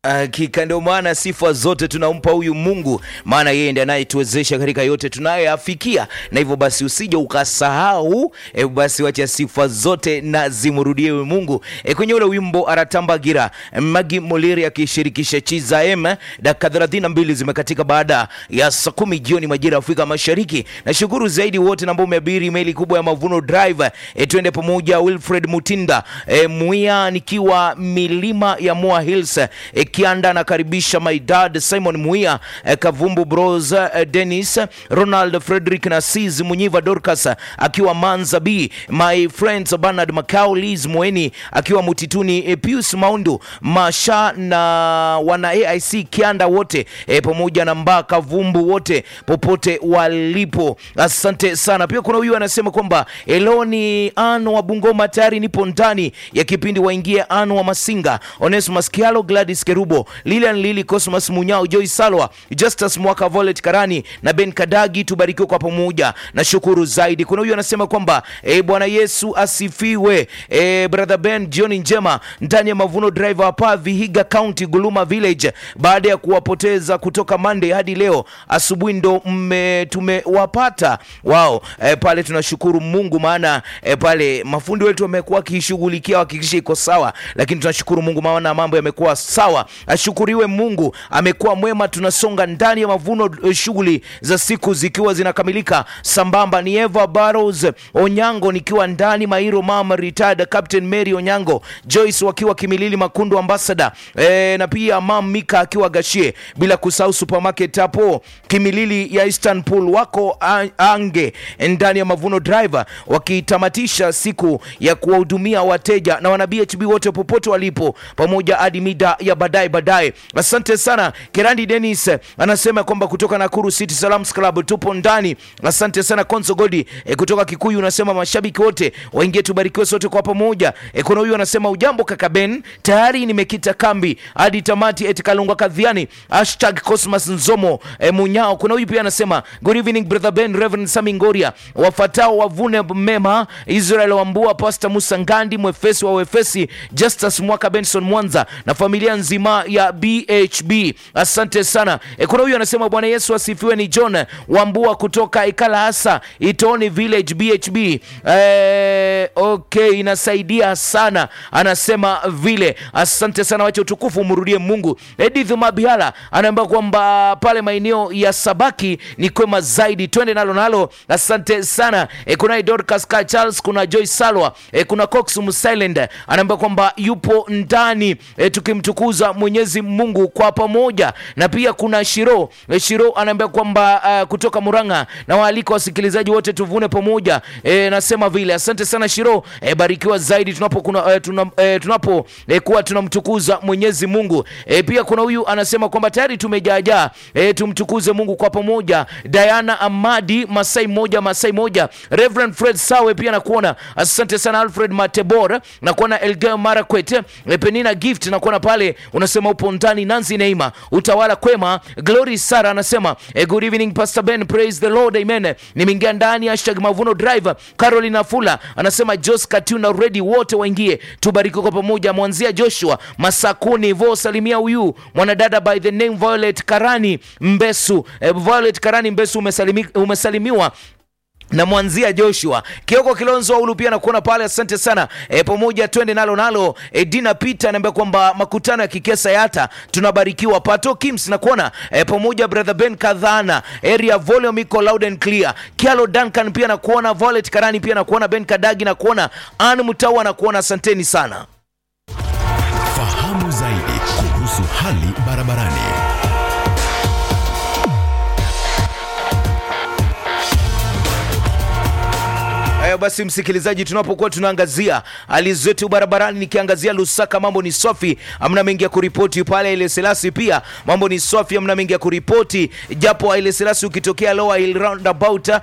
Hakika ndio maana sifa zote tunampa huyu Mungu, maana yeye ndiye anayetuwezesha katika yote tunayoyafikia, na hivyo basi usije ukasahau. E, basi wacha sifa zote na zimrudie huyu Mungu. E, kwenye ule wimbo Aratambagira Magi Moliri akishirikisha Chiza M, dakika 32 zimekatika baada ya saa kumi jioni majira ya Afrika Mashariki. Nashukuru zaidi wote ambao umeabiri meli kubwa ya Mavuno Drive. E, twende pamoja. Wilfred Mutinda e, Muia nikiwa milima ya Moa Hills e, Kianda anakaribisha my dad Simon Muia eh, Kavumbu Bros eh, Dennis Ronald Frederick Nasis Munyiva Dorcas akiwa Manza B my friends Bernard Macau Liz Mweni akiwa Mutituni eh, Pius Maundu Masha na wana AIC Kianda wote eh, pamoja na Mba Kavumbu wote popote walipo, asante sana. Pia kuna huyu anasema kwamba Eloni Ano wa Bungoma tayari nipo ndani ya kipindi waingie Ano wa Masinga Onesmus Kialo Gladys Kerubo Lilian Lili Cosmas Munyao Joy Salwa Justus Mwaka Volet Karani na Ben Kadagi, tubarikiwe kwa pamoja na shukuru zaidi. Kuna huyu anasema kwamba e, Bwana Yesu asifiwe. E, brother Ben, jioni njema ndani ya Mavuno Drive hapa Vihiga County Guluma Village, baada ya kuwapoteza kutoka Monday hadi leo asubuhi ndo mme tumewapata wao. E, pale tunashukuru Mungu maana e, pale mafundi wetu wamekuwa wakishughulikia wakikisha iko sawa, lakini tunashukuru Mungu maana mambo yamekuwa sawa. Ashukuriwe Mungu, amekuwa mwema. Tunasonga ndani ya mavuno, shughuli za siku zikiwa zinakamilika sambamba. Ni Eva Barrows Onyango nikiwa ndani Mairo, mama retired Captain Mary Onyango, Joyce wakiwa Kimilili Makundu ambassador e, na pia mam Mika akiwa Gashie, bila kusahau supermarket hapo Kimilili ya Istanbul wako ange ndani ya mavuno driver, wakitamatisha siku ya kuwahudumia wateja na wana BHB wote popote walipo, pamoja hadi mida ya baadaye baadaye. Asante sana. Kerandi Dennis anasema kwamba kutoka Nakuru City Salams Club tupo ndani. Asante sana Konso Godi e, kutoka Kikuyu unasema mashabiki wote waingie, tubarikiwe sote kwa pamoja. E, kuna huyu anasema ujambo kaka Ben, tayari nimekita kambi hadi tamati eti Kalunga Kadhiani hashtag Cosmas Nzomo e, Munyao. Kuna huyu pia anasema good evening brother Ben, Reverend Sami Ngoria, wafatao wavune mema, Israel Wambua, Pastor Musa Ngandi, mwefesi wa wefesi, Justus Mwaka, Benson Mwanza na familia nzima ya BHB. Asante sana. E, kuna huyu anasema Bwana Yesu asifiwe. Ni John Wambua kutoka Ikala hasa Itoni Village BHB. E, okay, inasaidia sana anasema vile. Asante sana, wacha utukufu umrudie Mungu. Edith Mabiala anaambia kwamba pale maeneo ya Sabaki ni kwema zaidi, twende nalo nalo. Asante sana. E, kuna Dorcas Ka Charles, kuna Joy Salwa, e, kuna Cox Musilend anaambia kwamba yupo ndani e, tukimtukuza Mwenyezi Mungu kwa pamoja, na pia kuna Shiro e, Shiro anaambia kwamba uh, kutoka Muranga na waalika wasikilizaji wote tuvune pamoja e, nasema vile. Asante sana Shiro e, barikiwa zaidi tunapo kuna, e, tuna, e, tunapo e, kuwa tunamtukuza Mwenyezi Mungu e, pia kuna huyu anasema kwamba tayari tumejaajaa e, tumtukuze Mungu kwa pamoja. Diana Amadi Masai moja Masai moja, Reverend Fred Sawe pia nakuona. Asante sana Alfred Matebor nakuona, Elgeo Marakwet e, Penina Gift nakuona pale unasema upo ndani. Nancy Neima utawala kwema. Glory Sara anasema eh, good evening Pastor Ben, praise the Lord, amen. Nimeingia ndani hashtag Mavuno Drive. Caroline Afula anasema Jos Katuna ready, wote waingie tubariki kwa pamoja. Mwanzia Joshua Masakuni vo salimia huyu mwanadada by the name Violet Karani Mbesu. Eh, Violet Karani Mbesu umesalimi, umesalimiwa na mwanzia Joshua Kioko Kilonzo Aulu pia nakuona pale, asante sana e, pamoja twende nalo nalo. E, Dina Peter anaambia kwamba makutano ya kikesa yata tunabarikiwa. Pato Kims nakuona e, pamoja brother Ben Kadhana area volume iko loud and clear. Kialo Duncan pia nakuona, Violet Karani pia nakuona, Ben Kadagi nakuona, Ann Mutawa nakuona, asanteni sana. Fahamu zaidi kuhusu hali barabarani. Haya basi, msikilizaji, tunapokuwa tunaangazia hali zetu barabarani, nikiangazia Lusaka mambo ni safi, amna mengi ya kuripoti pale. Ile Selasi pia mambo ni safi, amna mengi ya kuripoti, japo ile Selasi ukitokea Lower Hill roundabout